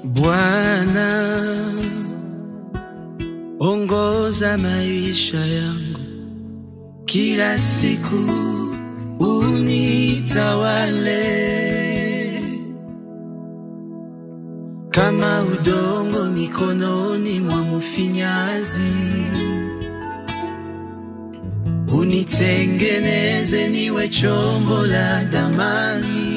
Bwana, ongoza maisha yangu kila siku, unitawale kama udongo mikononi mwa mfinyazi, unitengeneze niwe chombo la damani.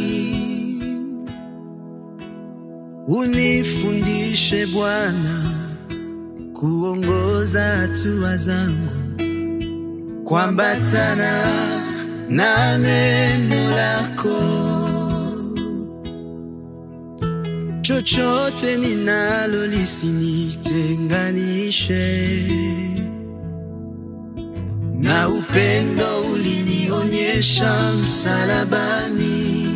Unifundishe Bwana kuongoza hatua zangu kuambatana na neno lako. Chochote ninalo lisinitenganishe na upendo ulinionyesha msalabani.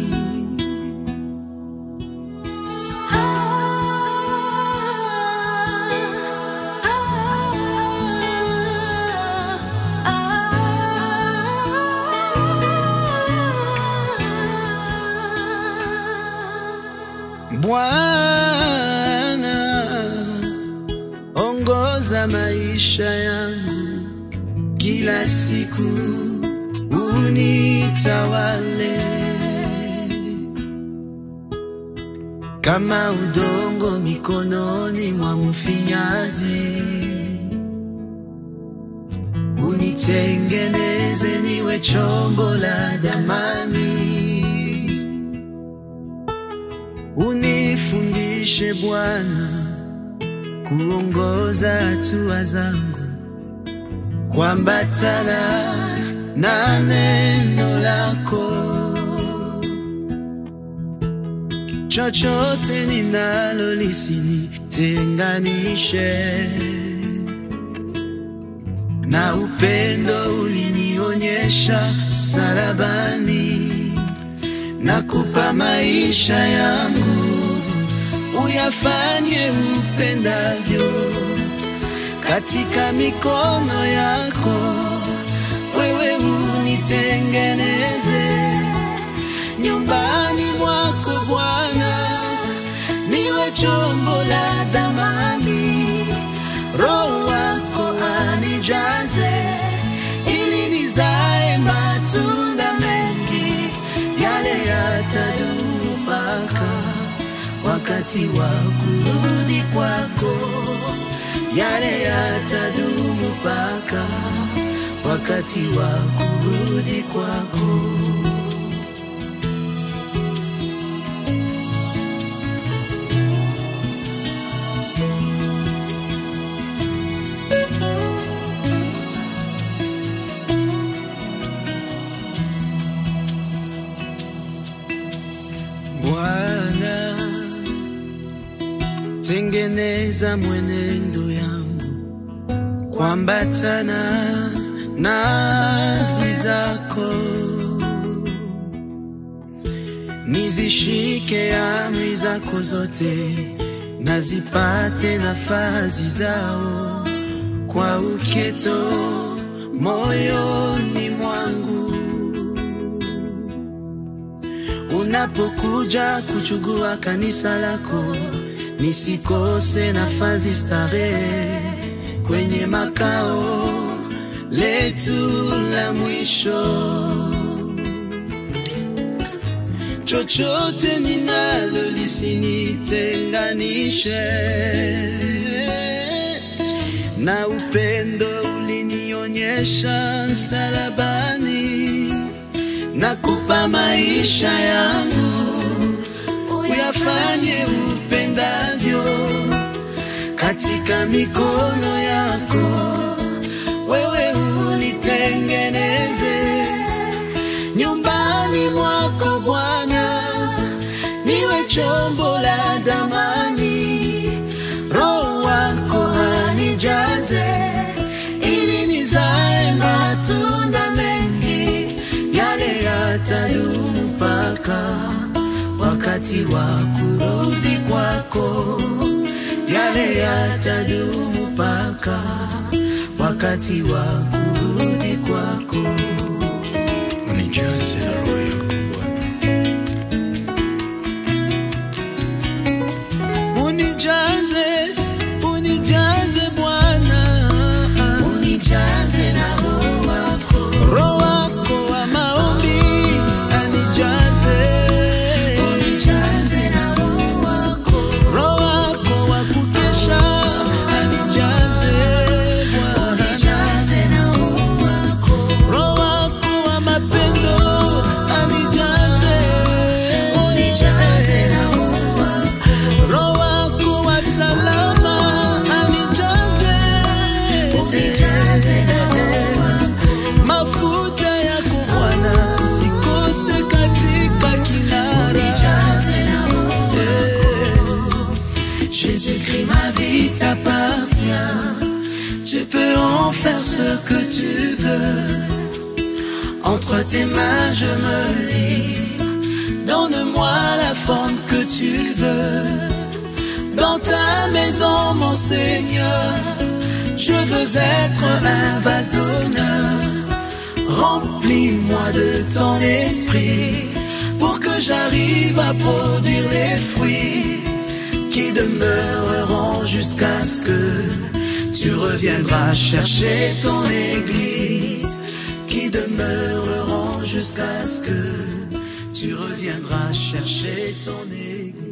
Bwana, ongoza maisha yangu kila siku, unitawale kama udongo mikononi mwa mfinyazi, unitengeneze niwe chombo la damani. Unifundishe Bwana kuongoza hatua zangu kuambatana na neno lako. Chochote ninalo lisinitenganishe na upendo ulinionyesha salabani nakupa maisha yangu, uyafanye upendavyo katika mikono yako. Wewe unitengeneze nyumbani mwako Bwana, niwe chombo la damani. Roho wako anijaze ili nizae matunda mengi yale yatadumu mpaka wakati wa kurudi kwako, yale yatadumu mpaka wakati wa kurudi kwako. Bwana, tengeneza mwenendo yangu kuambatana na ahadi zako, nizishike amri zako zote, nazipate nafasi zao kwa uketo moyoni mwangu unapokuja kuchugua kanisa lako, nisikose nafasi starehe kwenye makao letu la mwisho. Chochote ninalo lisinitenganishe na upendo ulinionyesha msalabani nakupa maisha yangu, uyafanye upendavyo katika mikono yako. Wewe unitengeneze nyumbani mwako Bwana, niwe chombo la damani. Roho wako anijaze ili nizae matunda mengi yale yatadumu mpaka wakati wa kurudi kwako, yale yatadumu mpaka wakati wa kurudi kwako. Unijaze na roho yako Bwana, unijaze, unijaze Bwana, unijaze na roho wako, Roho wako wa maombi anijaze, unijaze na roho wako, Roho wako wa kukesha anijaze Bwana, unijaze na roho wako, Roho wako wa mapendo anijaze, unijaze na roho wako, Roho wako wa salama anijaze, unijaze na roho wako, mafuta yako Bwana sikose katika kinara. unijaze na roho wako. Jésus-Christ, ma vie t'appartient. Tu peux en faire ce que tu veux. Entre tes mains, je me lis. Donne-moi la forme que tu veux. Dans ta maison, mon Seigneur, je veux être un vase d'honneur. Remplis-moi de ton esprit pour que j'arrive à produire les fruits qui demeureront jusqu'à ce que tu reviendras chercher ton église, qui demeureront jusqu'à ce que tu reviendras chercher ton église.